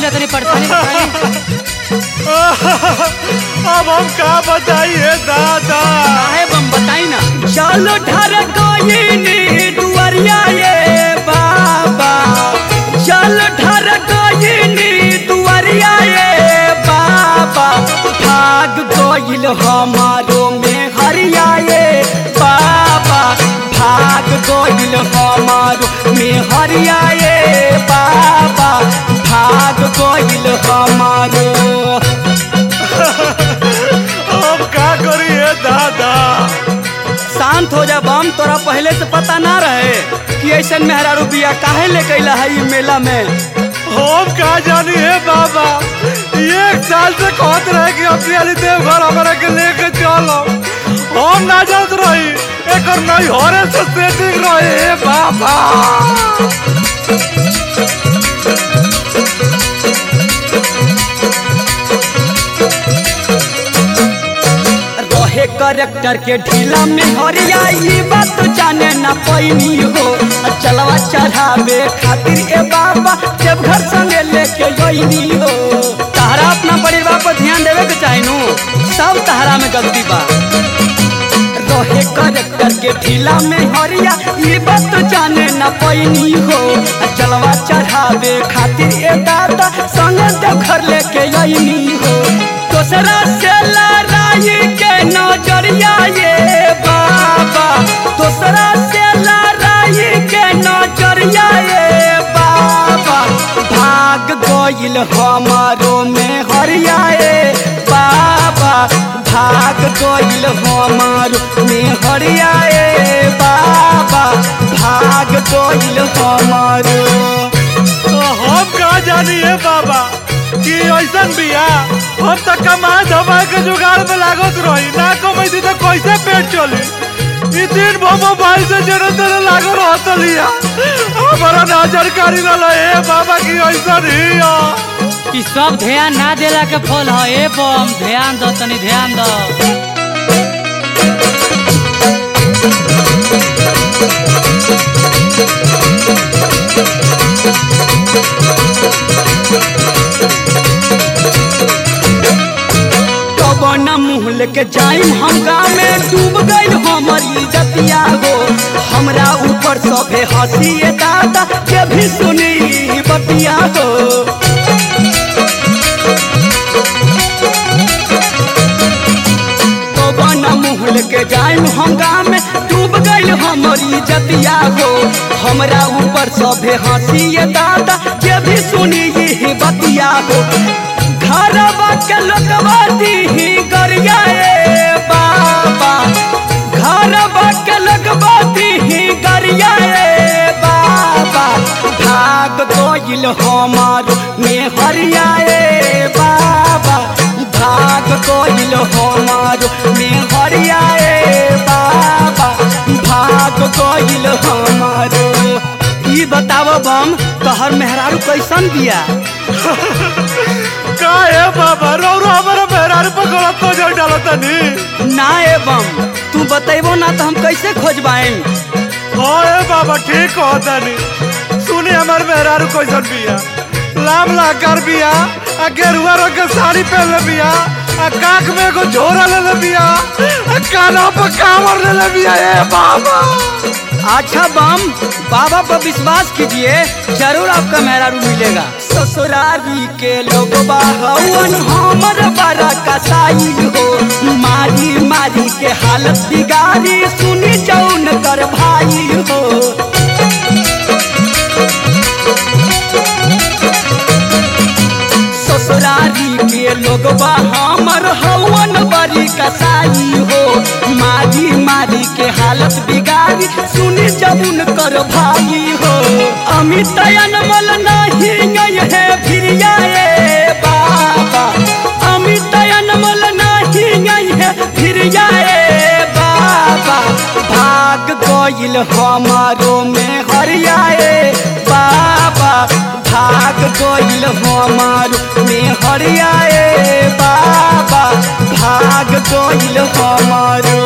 मिला तनी परेशानी बताई अब हम का बताइए दादा काहे बम बताई ना चलो ढर गईनी दुआरिया ये बाबा चलो ढर गईनी दुआरिया ये बाबा भाग गईल हमारो में हरिया ये बाबा भाग गईल हमारो में हरिया ये बाबा भाग गईल हमारो अब का करिए दादा शांत हो जा बम तोरा पहले से पता ना रहे कि ऐसा मेहरारू बिया काहे ले कैला है ई मेला में हम का जानी है बाबा एक साल से कहत रहे कि अपनी अली देवघर हमारा के लेके चलो हम ना जात रही एक नहीं हो रहे से सेटिंग रहे हे बाबा रहे करेक्टर के ढीला में हरिया ई बात तो जाने ना पैनी हो आ चलवा चढ़ावे खातिर ए बाबा जब घर संगे लेके गईनी हो तहरा अपना परिवार पर ध्यान देवे के चाही नु सब तहरा में गलती बा रहे करेक्टर के ढीला में हरिया ई बात तो जाने ना पैनी हो आ चलवा चढ़ावे खातिर ए दादा संगे देव घर लेके गईनी हो दोसरा से लड़ाई के नजरिया ये बाबा दोसरा से लड़ाई के नजरिया ये बाबा भाग गईल हमारो में हरिया ये बाबा भाग गईल हमारो में हरिया ये बाबा भाग गईल हमारो तो हम का जानी है बाबा कि ऐसा बिया हम तो कमाए धमाए के जुगाड़ में लागत रही ना कमाई तो कैसे पेट चली ई दिन भर मोबाइल से जरे तेरे लागो रहत लिया हमारा ना जानकारी ना हे बाबा की ऐसा ही हो ई सब ध्यान ना देला के फल ह ए बम ध्यान दो तनी ध्यान दो कबन मुँह लेके जाइम हम गाँव में डूब गईल हमर इज्जतिया हो हमरा ऊपर सभे हंसिए दादा के भी सुनी बतिया हो कबन मुँह लेके जाइम हम गाँव में डूब गईल हमर इज्जतिया हो हमरा ऊपर सभे हंसिए दादा के भी सुनी ही बतिया हो घरवा के लोकवा दीही गरिया ए बाबा घरवा के लोकवा दीही गरिया ए बाबा भाग गईल हमार में हरिया ए बाबा भाग गईल हमार में हरिया ए बाबा भाग गईल हमार ई बताव बम तोहर मेहरारू कैसन बिया का है बाबा रो रो हमारा मेहरारू पकड़ा तो जो डालो तनी ना एवं तू बतेबो ना तो हम कैसे खोजबाएं हाँ ए बाबा ठीक हो तनी सुनी हमार मेहरारू कैसन बिया लाम लाकर बिया आ गेरुआ रंग के साड़ी पहनले बिया आ काख में एगो झोरा लेले बिया आ काना पर कांवर लेले बिया ए बाबा अच्छा बम बाबा पर विश्वास कीजिए जरूर आपका मेहरारू मिलेगा ससुरारी के लोग हवन हमर बड़ा कसाई हो मारी मारी के हालत बिगाड़ी सुनी जौन कर भाई हो ससुरारी के लोग हमर हवन बड़ी कसाई हो मारी मारी के हालत बिगाड़ी सुनी जमुन कर भाई हो अमित अनमल नहीं है फिरिया ए बाबा अमित अनमल नहीं है फिरिया ए बाबा भाग गईल हमारो में हरिया ए बाबा भाग गईल हमारो में हरिया ए बाबा भाग गईल हमारो